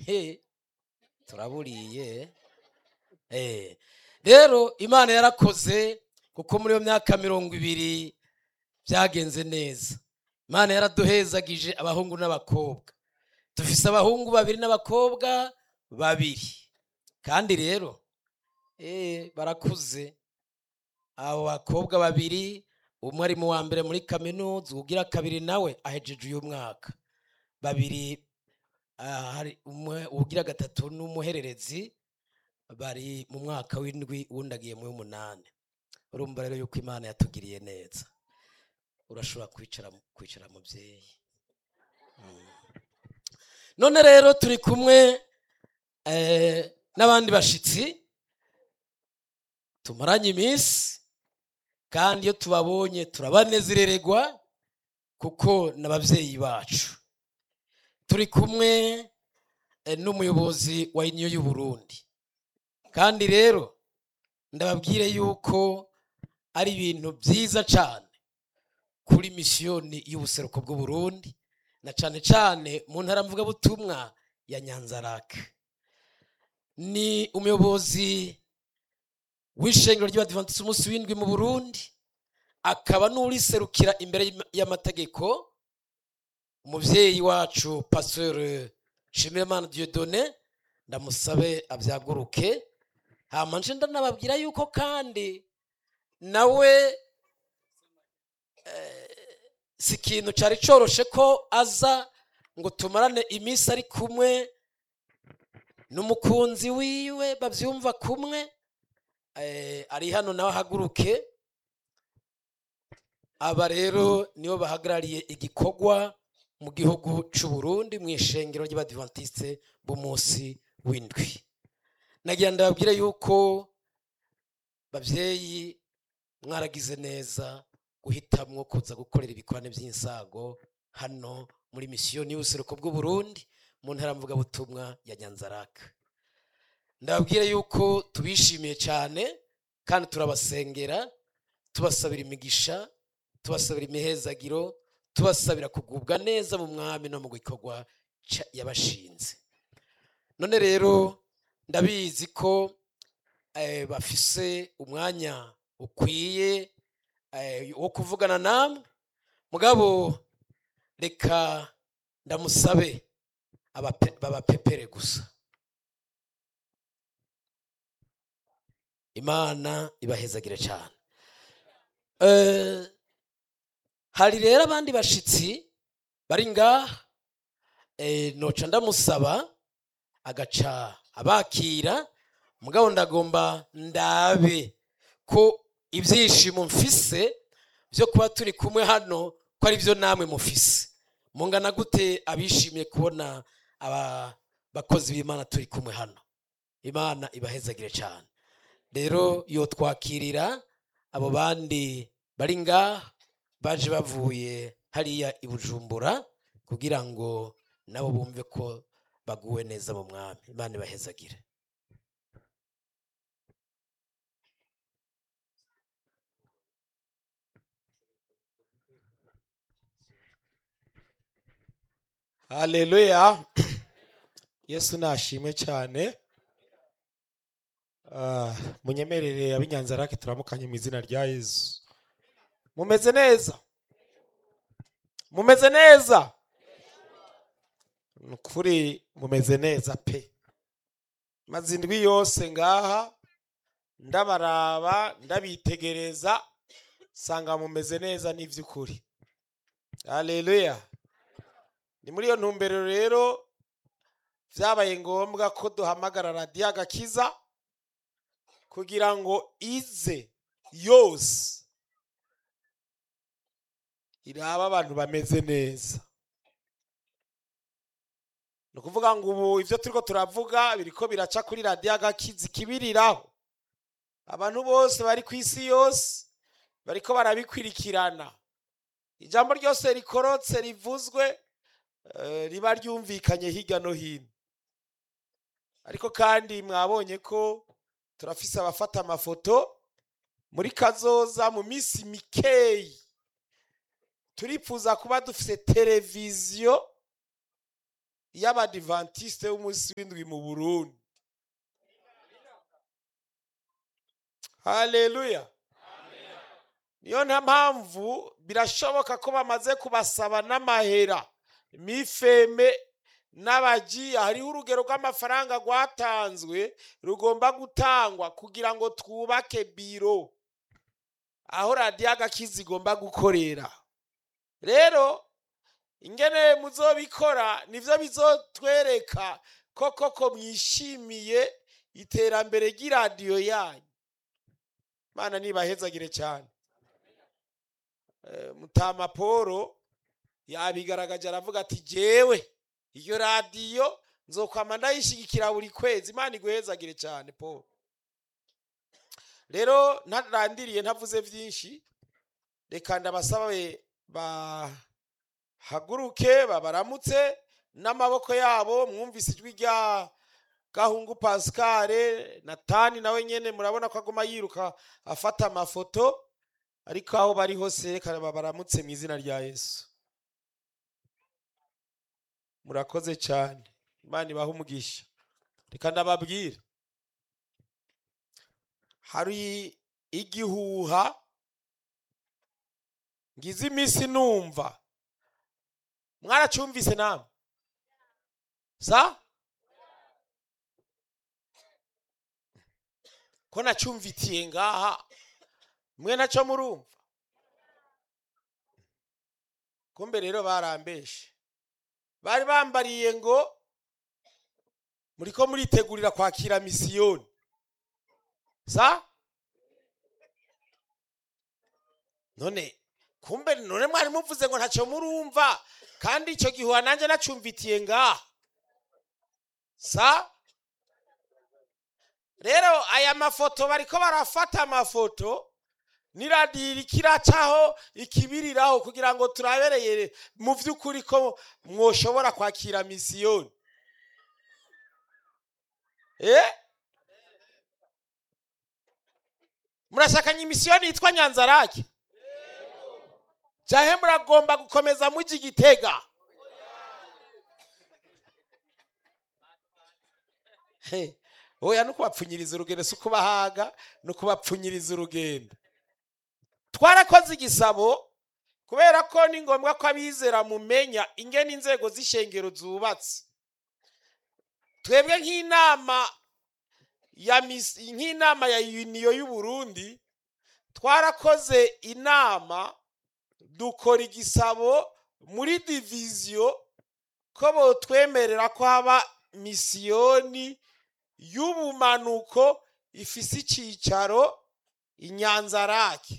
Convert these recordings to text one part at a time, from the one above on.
he turaburiye Eh, rero imana yarakoze kuko muri iyo myaka mirongo ibiri byagenze neza imana yaraduhezagije abahungu n'abakobwa dufise abahungu babiri n'abakobwa babiri kandi rero eh, barakuze abo bakobwa babiri umwe ari mu wa mbere muri kaminuza ugira kabiri nawe ahejeje uyu mwaka babiri ah, hari umwe ugira gatatu n'umuhererezi bari mu mwaka w'indwi uwundi agiye mu w'umunani urumva rero yuko imana yatugiriye neza urashobora kwicara kwicara mubyeyi Mm. none rero turi kumwe eh, n'abandi bashitsi tumaranye iminsi kandi iyo tubabonye turabanezerererwa kuko n'ababyeyi bacu turi kumwe eh, n'umuyobozi wa iniyo y'uburundi kandi rero ndababwire yuko ari ibintu byiza cyane kuri misiyoni y'ubuseruko bw'uburundi na cyane cyane mu ntara mvugabutumwa ya nyanzarake ni umuyobozi w'ishengero ry'abadivantisiti umunsi w'indwi mu burundi akaba n'uriserukira imbere y'ama- y'amategeko umubyeyi wacu pasteur nshimirimana dieudonne ndamusabe abyaguruke hama nje ndanababwira yuko kandi nawe eh, si ikintu cyari coroshe ko aza ngo tumarane iminsi ari kumwe n'umukunzi wiwe babyumva kumwe eh, ari hano nawe ahaguruke aba rero nibo bahagarariye igikorwa mu gihugu cy'u Burundi mu ishengero ry'abadivantisite b'umunsi w'indwi nagira ndababwire yuko babyeyi mwaragize neza guhitamwo kuza gukorera ibikorane by'insago hano muri misiyoni y'ubuseruko bw'uburundi mu ntara mvugabutumwa ya nyanzaraka ndababwire yuko tubishimiye cyane kandi turabasengera tubasabira imigisha tubasabira imihezagiro tubasabira kugubwa neza mu mwami no mu gikorwa ca- yabashinze none rero ndabizi ko eh, bafise umwanya ukwiye eh, wo kuvugana namwe mugabo reka ndamusabe abape- babapepere gusa imana ibahezagire cyane Eh, hari rero abandi bashitsi bari ngaha eh, noca ndamusaba agaca abakira mugabo ndagomba ndabe ko ibyishimo mfise byo kuba turi kumwe hano ko ari byo namwe mufise mungana gute abishimiye kubona aba bakozi b'imana turi kumwe hano imana ibahezagire cyane rero yo twakirira abo bandi bari ngaha baje bavuye hariya i bujumbura kugira ngo nabo bumve ko baguwe neza mu mwami imana ibahezagire haleluya yesu nashimwe cyane Ah, munyemerere ab'inyanzarake turamukanye mu izina rya yesu mumeze neza mumeze neza ni ukuri mumeze neza pe maze indwi yose ngaha ndabaraba ndabitegereza sanga mumeze neza n'iby'ukuri haleluya ni muri iyo ntumbero rero byabaye ngombwa ko duhamagara radiyo agakiza kugira ngo ize yose iraba abantu bameze neza ni ukuvuga ngo ubu ibyo turiko turavuga biriko biraca kuri radiyo agakiza ikibiriraho abantu bose bari ku isi yose bariko barabikwirikirana ijambo ryose rikorotse rivuzwe eh, riba ryumvikanye hirya no hino ariko kandi mwabonye ko turafise abafata amafoto muri kazoza mu minsi mikeyi turipfuza kuba dufise televiziyo y'abadivantisite b'umunsi w'indwi mu burundi haleluya niyo nta mpamvu birashoboka ko bamaze kubasaba n'amahera mifeme n'abagiye hariho urugero rw'amafaranga rwatanzwe rugomba gutangwa kugira ngo twubake biro aho radiyo agakizi igomba gukorera rero ingene muzobikora nivyo bizotwereka ko koko mwishimiye iterambere ry'iradiyo yanyu mana nibahezagire cyane Eh, mutama polo yabigaragaje aravuga ati jewe iyo radiyo nzokwama ndayishigikira buri kwezi imana iguhezagire cyane paul rero ntarandiriye ntavuze byinshi reka ndabasabe bahaguruke babaramutse n'amaboko yabo mwumvise ijwi rya gahungu pascale natani nawe nyene murabona ko aguma yiruka afata amafoto ariko aho bari hose reka babaramutse mu izina rya yesu murakoze cyane imana ibaha umugisha reka ndababwira hari igihuha ngize iminsi numva mwaracyumvise namwe sa ko nacyumvitiye ngaha mwe nacyo murumva kumbe rero barambeshe bari bambariye ngo muriko muritegurira kwakira misiyoni sa none kumbe none mwari muvuze ngo ntacyo murumva kandi icyo gihuha nanjye nacumvitiye ngaha sa rero aya mafoto bariko barafata amafoto n'iradiyo iriko iracaho ikibiriraho kugira ngo turabereye mu by'ukuri ko mwoshobora kwakira misiyoni eh murashakanye imisiyoni yitwa nyanzarake jahe muragomba gukomeza mujya igitega He, oya no kubapfunyiriza urugendo si ukubahaga no kubapfunyiriza urugendo twarakoze igisabo kubera ko ni ngombwa ko abizera mumenya ingene inzego z'ishengero zubatse twebwe nk'inama ya mis- nk'inama ya uniyo y'uburundi twarakoze inama dukora igisabo muri diviziyo ko botwemerera ko haba misiyoni y'ubumanuko ifise icicaro inyanzarake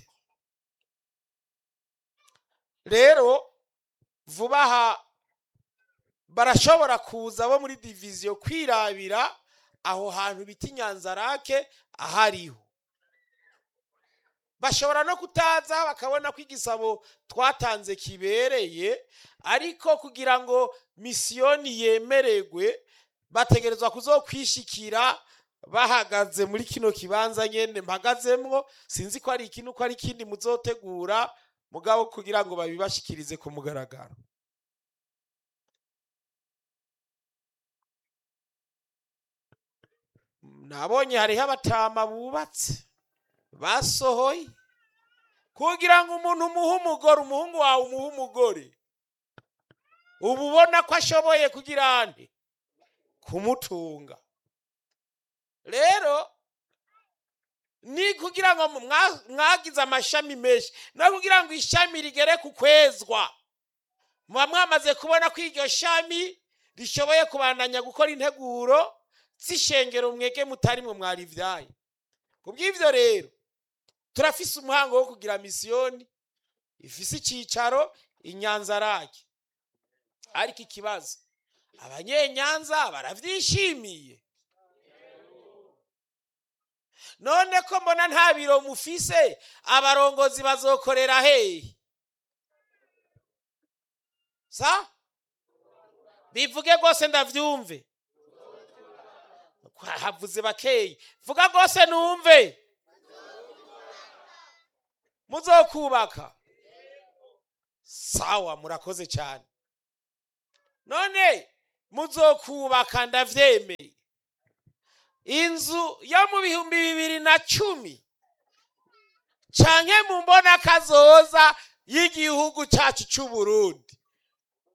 rero vuba aha barashobora kuza bo muri diviziyo kwirabira aho hantu bita inyanzarake ahariho bashobora no kutaza bakabona ko igisabo twatanze kibereye ariko kugira ngo misiyoni yemererwe bategerezwa kuzokwishikira bahagaze muri kino kibanza nyene mpagazemwo sinzi ko ari ikintu ko ari ikindi muzotegura mugabo kugira ngo babibashikirize ku mugaragaro nabonye hariho abatama bubatse basohoye kugira ngo umuntu umuhe umugore umuhungu wawe umuhe umugore uba ubona ko ashoboye kugira ande kumutunga rero ni kugira ngo mwa- mwagize amashami menshi no kugira ngo ishami rigere ku kwezwa muba mwamaze kubona ko iryo shami rishoboye kubandanya gukora integuro z'ishengero mwege mutari mwe mwarivyaye ku bw'ivyo rero turafise umuhango wo kugira misiyoni ifise icicaro inyanzarake ariko ikibazo abanyenyanza baravyishimiye none ko mbona nta biro mufise abarongozi bazokorera hehe sa bivuge rwose ndavyumve havuze bakeyi vuga rwose numve muzokubaka sawa murakoze cyane none muzokubaka ndavyemeye inzu yo mu bihumbi bibiri na cumi canke mu mbona kazoza y'igihugu cacu c'uburundi